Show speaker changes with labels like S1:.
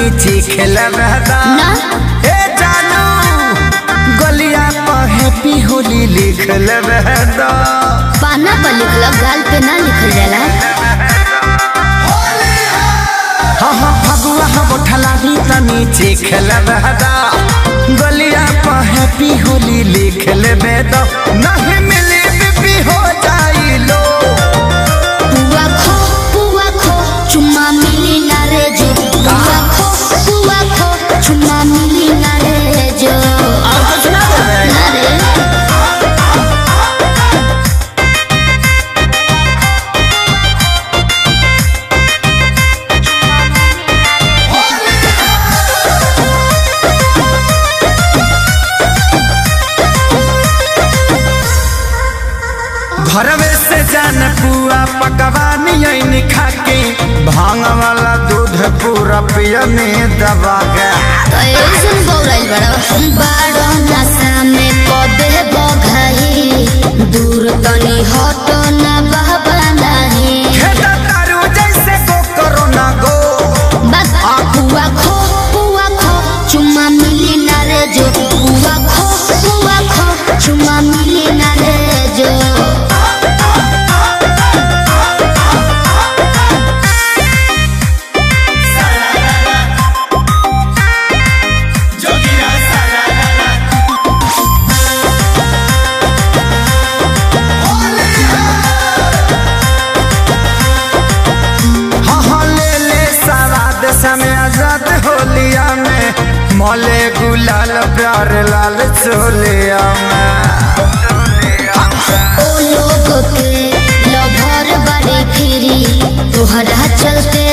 S1: चीखेल बहदा
S2: ना
S1: ए जानू गलिया पर हैप्पी होली लिखल बहदा
S2: पाना पर लिखल गाल पे ना लिखल जाला
S1: हाँ हाँ फगुआ हम उठला ही तनी चीखेल बहदा गलिया पर हैप्पी होली लिखल बेदा नहीं मिली बीबी हो जाई लो
S2: पुआ खो पुआ खो चुम्मा मिली ना रे जो पुआ खो पुआ खो चुम्मा मिली ना रे जो
S1: और कुछ ना बोले
S2: ना रे
S1: घरवे से जान पुआ पकवानी ऐनी खाके भांग वाला दूध पूरा पियने दबा गया
S2: तो ऐसन बौराइल बड़ा बाड़ो नशा में कबे बघाई दूर तनी हटो ना बहबा नहीं
S1: खेता तारू जैसे गो करो ना गो
S2: बस पुआ खो पुआ खो चुम्मा मिली ना रे जो पुआ खो पुआ खो चुम्मा मिली ना रे जो
S1: हाँ हाँ ले ले सवाद समय आजाद होलिया में मोले गुलाल प्यार लाल चोलिया में
S2: ओ लोग के लभर बड़ी फिरी तोहरा चलते